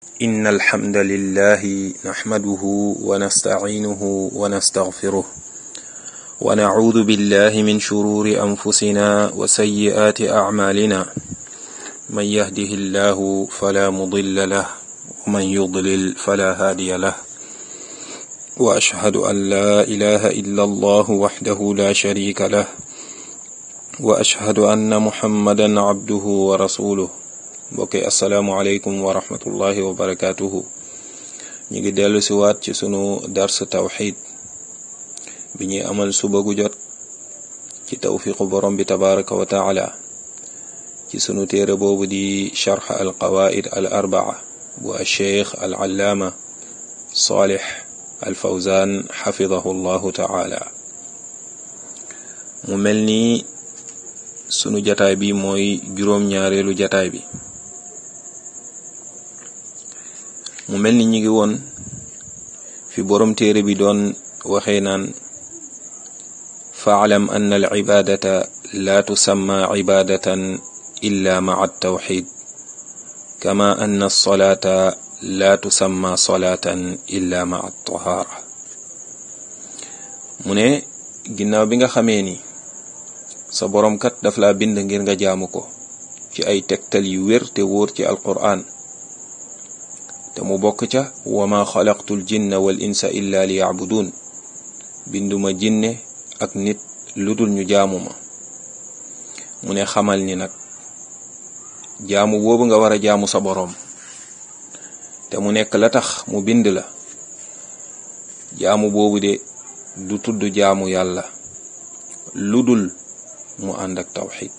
إن الحمد لله نحمده ونستعينه ونستغفره ونعوذ بالله من شرور أنفسنا وسيئات أعمالنا من يهده الله فلا مضل له ومن يضلل فلا هادي له وأشهد أن لا إله إلا الله وحده لا شريك له وأشهد أن محمدا عبده ورسوله mbokki asalaamualeykum wa rahmatullahi wa barakaatuhu ñu ngi dellu si waat ci sunu dars tawxid bi ñuy amal suba gu jot ci tawfiqu borom bi tabaraka wa taala ci sunu téere boobu di charx al qawaid al arbaa bu alcheikh al allaama salih al fawzan xafidahu llahu taala mu mel ni sunu jataay bi mooy juróom-ñaareelu jataay bi mu mel ni ñu ngi woon fi borom téere bi doon waxee naan faalam anna al cibaadata laa tusamma cibaadatan illa maca altawxid kama anna alsolaata laa tusamma solaatan illa maca altahaara mu ne ginnaaw bi nga xamee ni sa boroom kat daf laa bind ngir nga jaamu ko ci ay tegtal yu wér te wóor ci alqur'an te mu bokk ca wa ma xalaqtul jinna wal insa illa li yacbudun binduma jinne ak nit lu dul ñu jaamu ma mu ne xamal ni nag jaamu boobu nga war a jaamu sa boroom te mu nekk la tax mu bind la jaamu boobu de du tudd jaamu yàlla lu dul mu ànd ak tawxid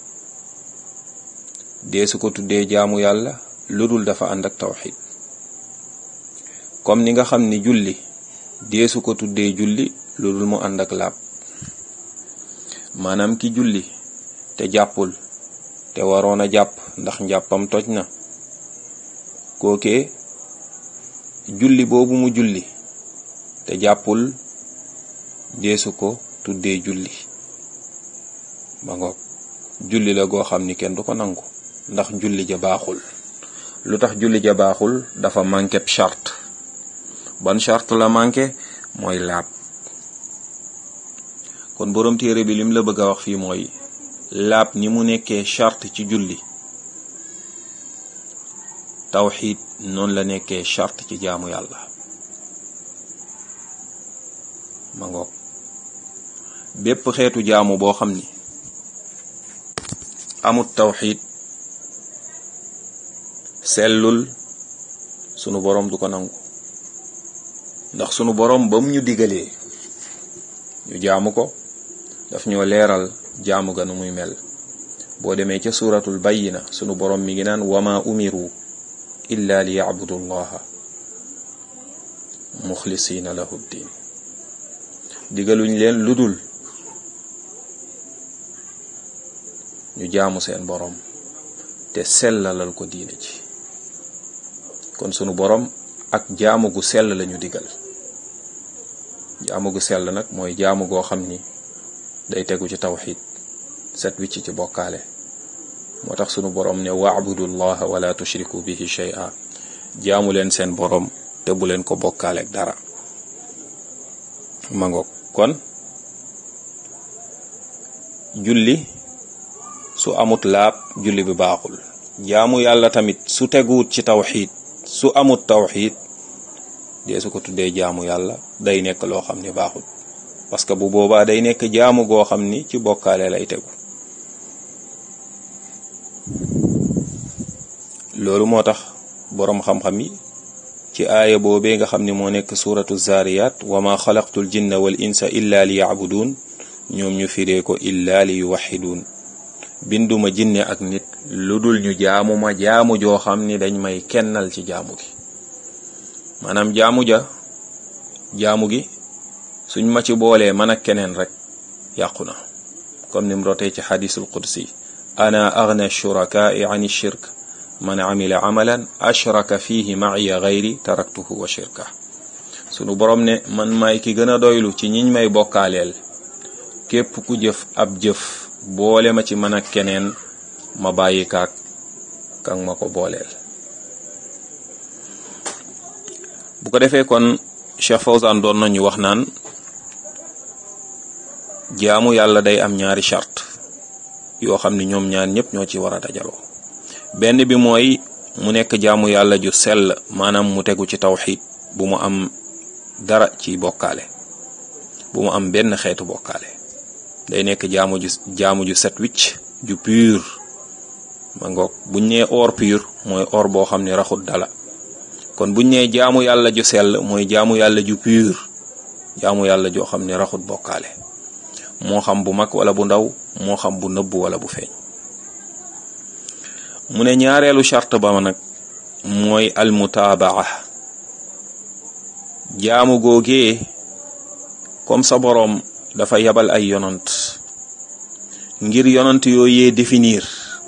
dee su ko tuddee jaamu yàlla lu dul dafa ànd ak tawxid comme ni nga xam ni julli deesu ko tuddee julli lu dul mu ànd ak laab maanaam ki julli te jàppul te waroon a jàpp ndax njàppam toj na kookee julli boobu mu julli te jàppul deesu ko tuddee julli ba ngoog julli la goo xam ni kenn du ko nangu ndax julli ja baaxul lu tax julli ja baaxul dafa manqué charte ban charte la manqué mooy laab kon boroom téere bi lim la bëgg a wax fii mooy laab ni mu nekkee charte ci julli tawxiid noonu la nekkee charte ci jaamu yàlla ma ngoog bépp xeetu jaamu boo xam ni amut tawxiid sellul sunu boroom du ko nangu ndax sunu boroom ba mu ñu digalee ñu jaamu ko daf ñoo leeral jaamu ga nu muy mel boo demee ca suuratul bayyina sunu boroom mi ngi naan wama umiru illa li yacbudu llaha muxlisiina lahu ddin digaluñ leen ludul ñu jaamu seen boroom te sellalal ko diine ci kon sunu boroom ak jaamu gu sell lañu digal jaamu gu sell nag mooy jaamu goo xam ni day tegu ci tawxid set wicc ci bokkaale moo tax sunu boroom ne waabudu llaha wala tushriku bihi shay'a jaamu leen seen boroom te bu leen ko bokkaaleek dara ma ngoog kon julli su amut laab julli bi baaxul jaamu yàlla tamit su teguwut ci tawxid su amut tawxid dee su ko tuddee jaamu yàlla day nekk loo xam ni baaxul parce que bu boobaa day nekk jaamu goo xam ni ci bokkaale lay tegu loolu moo tax boroom xam-xam yi ci aaya boobee nga xam ni moo nekk suratu zariyat wa ma xalaqtul jinna wal insa illa li yacbuduun ñoom ñu firee ko illa li yuwaxiduun binduma jinne ak nit lu dul ñu jaamu ma jaamu joo xam ni dañ may kennal ci jaamu gi maanaam jaamu ja jaamu gi suñ ma ci boolee man ak keneen rek yàqu na comme ni mu rotee ci xadisul qudsi ana agna shurakaai an shirk man amila amalan ashraka fihi maciya gayri taraktuhu wa shirka sunu borom ne man maay ki gën a doylu ci ñiñ may bokkaaleel képp ku jëf ab jëf boole ma ci man ak keneen ma bàyyi kaak kan ma ko booleel bu ko defee kon Cheikh Fawzan doon nañu wax naan jaamu yàlla day am ñaari charte yoo xam ni ñoom ñaar ñëpp ñoo ci war a dajaloo benn bi mooy mu nekk jaamu yàlla ju sell maanaam mu tegu ci tawxiid bu mu am dara ci bokkaale bu mu am benn xeetu bokkaale day nekk jaamu ju jaamu ju set wicc ju pur ma ngoog buñ nee or pur mooy or boo xam ne raxut dala kon buñ nee jaamu yàlla ju sell mooy jaamu yàlla ju pur jaamu yàlla joo xam ne raxut bokkaale moo xam bu mag wala bu ndaw moo xam bu nëbb wala bu feeñ mu ne ñaareelu charte ba nag mooy almutaabaa jaamu googee comme sa boroom dafa yabal ay yonant ngir yonant yooyee définir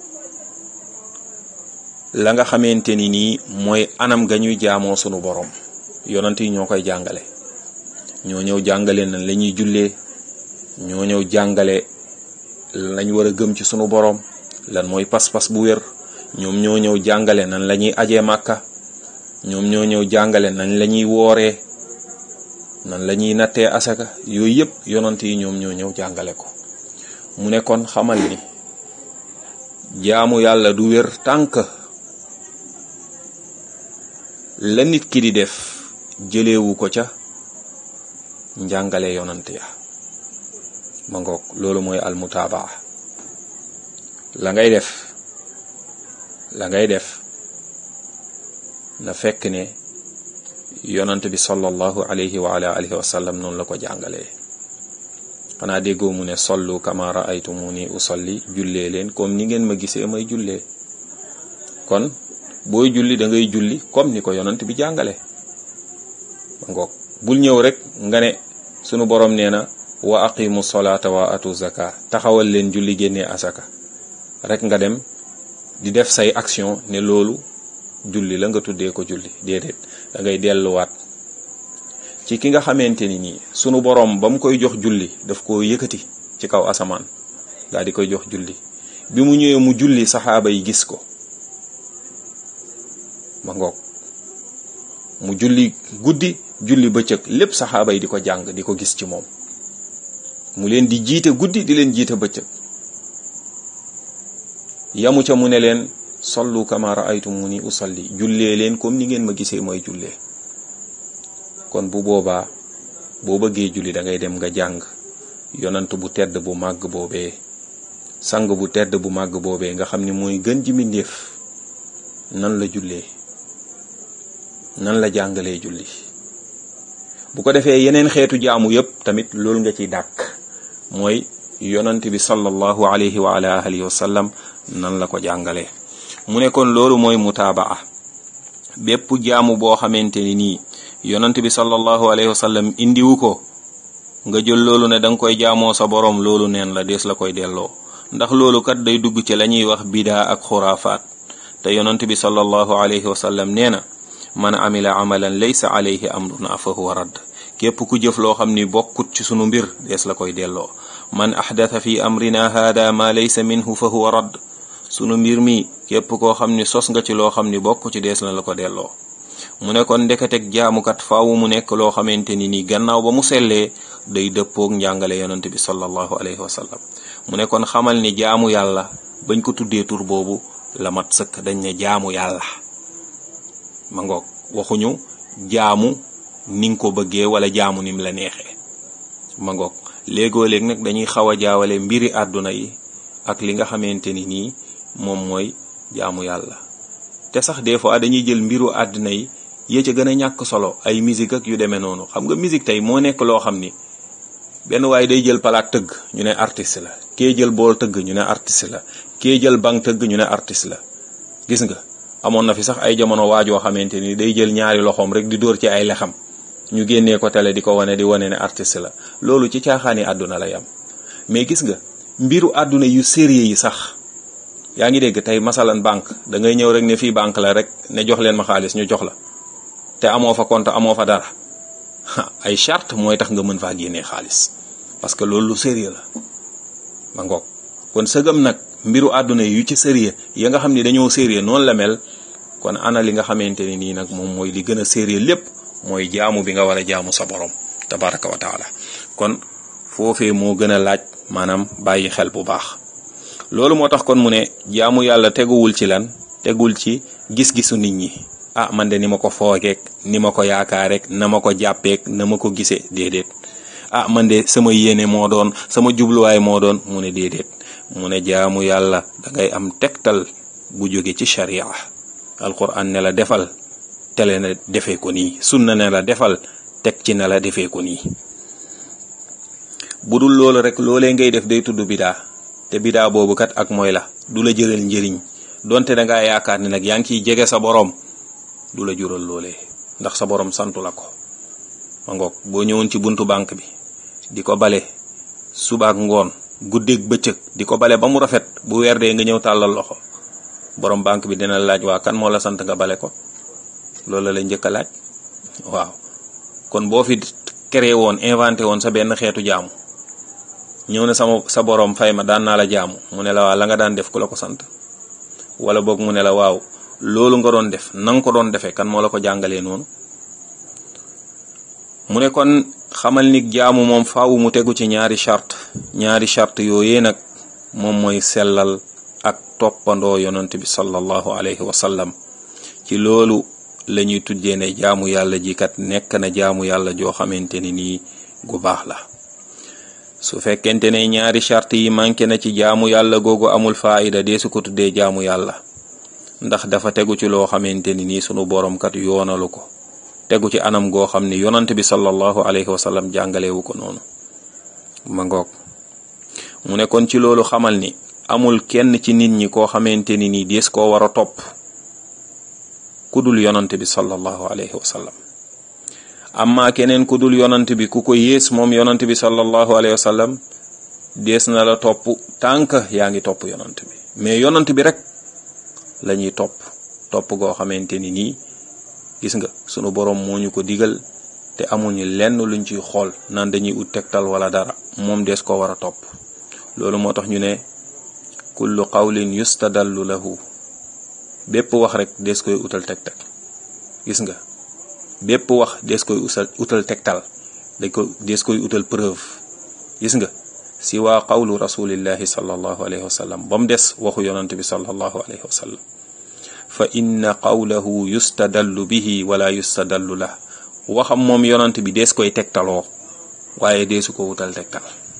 la nga xamante ni nii mooy anam ga ñuy jaamoo sunu boroom yonant yi ñoo koy jàngale ñoo ñëw jàngale nan la ñuy jullee ñoo ñëw jàngale lañ war a gëm ci sunu boroom lan mooy pas-pas bu wér ñoom ñoo ñëw jàngale nan la ñuy ajee màkka ñoom ñoo ñëw jàngale nañ la ñuy wooree nan la ñuy nattee asaka yooyu yëpp yonant yi ñoom ñoo ñëw jàngale ko mu ne kon xamal ni jaamu yàlla du wér tànk la nit ki di def jëlewu ko ca njàngale yonant ya ma ngoog loolu mooy almutaabaa la ngay def la ngay def na fekk ne yonant bi sallallahu alayhi wa ala alihi wa sallam noonu la ko jàngalee xanaa déggoo mu ne sollu kama raaytumuni usalli jullee leen comme ni ngeen ma gisee may jullee kon booy julli da ngay julli comme ni ko yonant bi jàngale ma ngoog bul ñëw rek nga ne sunu borom nee na wa aqimu solata wa atu zaka taxawal leen julli génnee asaka rek nga dem di def say action ne loolu julli la nga tuddee ko julli déedéet da ngay delluwaat ci ki nga xamante ni nii sunu boroom ba mu koy jox julli daf ko yëkkati ci kaw asamaan daal di koy jox julli bi mu ñëwee mu julli saxaaba yi gis ko ma ngoog mu julli guddi julli bëccëg lépp saxaaba yi di ko jàng di ko gis ci moom mu leen di jiite guddi di leen jiite bëccëg yamu ca mu ne leen sallu kama raaytumuni usalli jullee leen comme ni ngeen ma gisee mooy jullee kon bu boobaa boo bëggee julli da ngay dem nga jàng yonant bu tedd bu màgg boobee sang bu tedd bu màgg boobee nga xam ni mooy gën ji mbindéef nan la jullee nan la jàngalee julli bu ko defee yeneen xeetu jaamu yépp tamit loolu nga ciy dàkk mooy yonant bi sallallahu alayhi wa ala alihi wa sallam nan la ko jàngalee mu ne kon loolu mooy mutaabaa bépp jaamu boo xamante ni nii yonant bi sallallahu alayhi wa sallam indiwu ko nga jël loolu ne danga koy jaamoo sa boroom loolu neen la dees la koy delloo ndax loolu kat day dugg ci la ñuy wax bidaa ak xuraafaat te yonant bi sallallahu alayhi wa sallam nee na man amila amalan laysa alayhi amruna fa huwa radd képp ku jëf loo xam ni bokkut ci sunu mbir dees la koy delloo man ahdatha fi amrina hada ma laysa minhu fa huwa radd sunu mbir mi képp koo xam ni sos nga ci loo xam ni bokk ci dees na la ko delloo mu ne kon ndeketeg jaamukat faawu mu nekk loo xamante ni nii gannaaw ba mu sellee day dëppoog njàngale yonante bi sallallahu alayhi wa sallam mu ne kon xamal ni jaamu yàlla bañ ko tuddee tur boobu la mat sëkk dañ ne jaamu yàlla ma ngoog waxuñu jaamu ni nga ko bëggee wala jaamu nim la neexee ma ngoog léegoo léeg nag dañuy xaw a jaawale mbiri àdduna yi ak li nga xamante ni nii moom mooy jaamu yàlla te sax des fois dañuy jël mbiru àdduna yi yee ca gën a ñàkk solo ay musique ak yu demee noonu xam nga musique tey moo nekk loo xam ni benn waaye day jël palaat tëgg ñu ne artiste la kee jël bool tëgg ñu ne artiste la kee jël bang tëgg ñu ne artiste la gis nga amoon na fi sax ay jamono waajoo xamante ni day jël ñaari loxoom rek di dóor ci ay lexam ñu génnee ko télé di ko wane di wane ne artiste la loolu ci caaxaani àdduna lay am mais gis nga mbiru àdduna yu sérieux yi sax yaa ngi dégg tey masalan banque da ngay ñëw rek ne fii banque la rek ne jox leen ma xaalis ñu jox la te amoo fa compte amoo fa dara ay charte mooy tax nga mën faa génnee xaalis parce que loolu lu sérieux la ma ngoog kon sëgam nag mbiru àdduna yu ci sérieux ya nga xam ne dañoo sérieux noonu la mel kon ana li nga xamante ni nii nag moom mooy li gën a sérieux lépp mooy jaamu bi nga war a jaamu sa borom tabaraka wa taala kon foofee moo gën a laaj maanaam bàyyi xel bu baax loolu moo tax kon mu ne jaamu yàlla teguwul ci lan tegul ci gis-gisu nit ñi ah man de ni ma ko foogeek ni ma ko yaakaareek na ma ko jàppeek na ma ko gisee déedéet ah man de sama yéene moo doon sama jubluwaay moo doon mu ne déedéet mu ne jaamu yàlla da ngay am tegtal bu jóge ci sharia alquran ne la defal tele na defee ko nii sunna ne la defal teg ci ne la defee ko nii bu dul loolu rek loolee ngay def day tudd bidaa te bidaa boobu kat ak mooy la du la jëral njëriñ donte da ngaa yaakaar ne nag yaa ngi ciy jege sa boroom du la jural loolee ndax sa boroom santu la ko ma ngoog boo ñëwoon ci buntu banque bi di ko bale subaak ngoon guddeeg bëccëg di ko bale ba mu rafet bu weer dee nga ñëw tàllal loxo boroom banque bi dina laaj waa kan moo la sant nga bale ko loolu la lay njëkk a laaj waaw kon boo fi créé woon inventé woon sa benn xeetu jaamu ñëw na sama sa boroom fay ma daan naa la jaamu mu ne la waa la nga daan def ku la ko sant wala boog mu ne la waaw loolu nga doon def na nga ko doon defee kan moo la ko jàngalee noonu mu ne kon xamal ni jaamu moom faawu mu tegu ci ñaari charte ñaari charte yooyee nag moom mooy sellal ak toppandoo yonent bi sallallahu alayhi wa sallam ci loolu la ñuy tuddee ne jaamu yàlla ji kat nekk na jaamu yàlla joo xamante ni nii gu baax la su fekkente ne ñaari charte yi manqué na ci jaamu yàlla googu amul faayida dee su ko tuddee jaamu yàlla ndax dafa tegu ci loo xamante ni nii sunu borom kat yoonalu ko tegu ci anam goo xam ni yonant bi sallallahu alayhi wa sallam jàngalewu ko noonu ma ngoog mu ne kon ci loolu xamal ni amul kenn ci nit ñi koo xamante ni nii dees koo war a topp ku dul yonant bi sallallahu alayhi wa sallam amma keneen ku dul yonant bi ku ko yées moom yonant bi sallallahu alayhi wa sallam dees na la topp tànk yaa ngi topp yonant bi mais yonant bi rek la ñuy topp topp goo xamante ni nii gis nga sunu boroom moo ñu ko digal te amuñu lenn luñ ciy xool naan dañuy ut tegtal wala dara moom des ko war a topp loolu moo tax ñu ne kullu qawlin yustadallu lahu bépp wax rek des koy utal tegtal gis nga bépp wax des koy usal utal tegtal dañ ko des koy utal preuve gis nga si waa qawlu rasulillahi sallallahu alayhi wa sallam ba mu des waxu yonant bi sallallahu alayhi wa sallam fa inna qawlahu yustadallu bihi wala yustadallu la waxam moom yonant bi dees koy tegtaloo waaye deesu ko wutal tegtal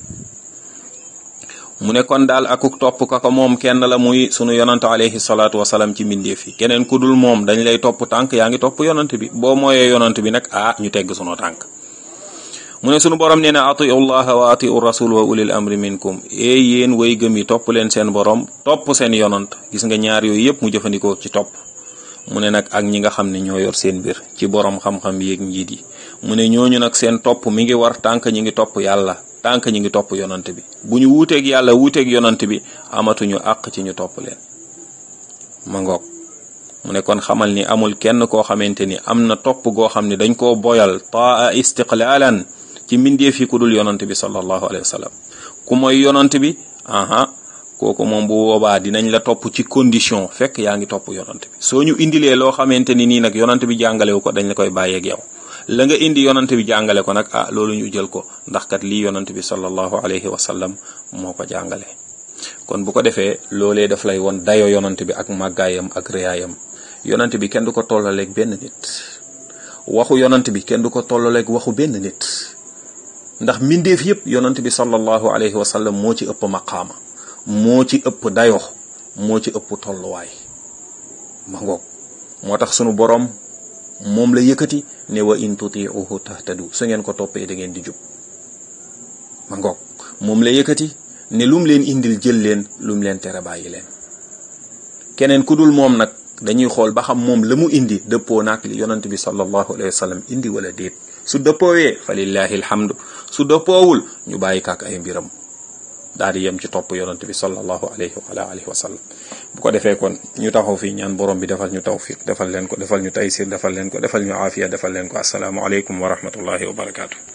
mu ne kon daal akuk topp ka ko moom kenn la muy sunu yonant alayhi salaatu wasalaam ci mbindeef yi keneen ku dul moom dañ lay topp tànk yaa ngi topp yonant bi boo mooyee yonant bi nag ah ñu tegg sunu tànk mu ne sunu borom nee na atiu llaha wa atiu rasul wa ulil amri minkum ee yéen way gëm yi topp leen seen borom topp seen yonant gis nga ñaar yooyu yëpp mu jëfandikoo ci topp mu ne nag ak ñi nga xam ne ñoo yor seen mbir ci borom xam-xam yéeg njiit yi mu ne ñooñu nag seen topp mi ngi war tànk ñi ngi topp yàlla tànk ñi ngi topp yonant bi bu ñu wuuteeg yàlla wuuteeg yonant bi amatuñu àq ci ñu topp leen ma ngoog mu ne kon xamal ni amul kenn koo xamante ni am na topp goo xam ne dañ koo boyal taa istiqlaalan ci mbindeef yi ku dul yonant bi sallallahu alayhi wa sallam ku mooy yonant bi aha kooku moom bu boobaa dinañ la topp ci condition fekk yaa ngi topp yonant bi soo ñu indilee loo xamante ni nii nag yonant bi jàngalewu ko dañ la koy bàyyeeg yow la nga indi yonant bi jàngale ko nag ah loolu ñu jël ko ndax kat lii yonant bi sallallahu alayhi wa sallam moo ko jàngale kon bu ko defee loolee daf lay won dayo yonant bi ak màggaayam ak réyaayam yonant bi kenn du ko tollaleeg benn nit waxu yonant bi kenn du ko tollaleeg waxu benn nit ndax mbindeef yépp yonant bi sallallahu alayhi wa sallam moo ci ëpp maqaama moo ci ëpp dayo moo ci ëpp tolluwaay ma ngoog moo tax sunu boroom moom la yëkkati ne wa in tutiuhu tahtadu su ngeen ko toppee da ngeen di jub ma ngoog moom la yëkkati ne lum leen indil jël leen lum leen tere bàyyi leen keneen ku dul moom nag dañuy xool ba xam moom la mu indi dëppoo naak li yonant bi sallallahu alayhi wa sallam indi wala déet su dëppoowee fa lillahi alhamdu su dëppoowul ñu bàyyi kaak ay mbiram daal di yem ci topp yonant bi sallallahu alayhi wa ala alihi wa sallam bu ko defee kon ñu taxaw fii ñaan borom bi defal ñu tawfiq defal leen ko defal ñu taysir defal leen ko defal ñu aafiya defal leen ko asalaamu aleykum wa rahmatullahi wa barakaatu